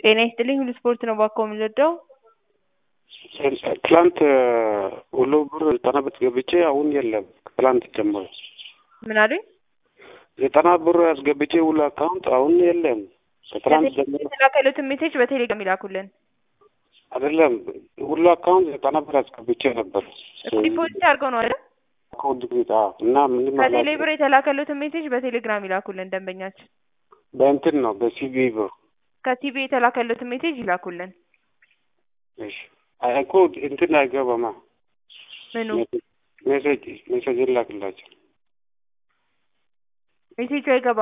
ጤና ይስጥልኝ ሁሉ ስፖርት ነው ባኮ የምንወደው ትላንት ሁሉ ብር ዘጠና ብር ገብቼ አሁን የለም። ትላንት ጀምሮ ምን አሉኝ? ዘጠና ብር አስገብቼ ሁሉ አካውንት አሁን የለም። ከትላንት ጀምሮ የተላከሉትን ሜሴጅ በቴሌግራም ይላኩልን። አይደለም ሁሉ አካውንት ዘጠና ብር አስገብቼ ነበር። ዲፖዚት አድርገው ነው አይደል? አካውንት ቤት እና ምንም ከቴሌ ብር የተላከሉትን ሜሴጅ በቴሌግራም ይላኩልን ደንበኛችን። በእንትን ነው በሲቢ ብር ከቲቪ የተላከሉትን ሜሴጅ ይላኩልን። እሺ እኮ እንትን አይገባማ ምኑ ሜሴጅ ሜሴጅ ይላክላቸው ሜሴጁ አይገባም።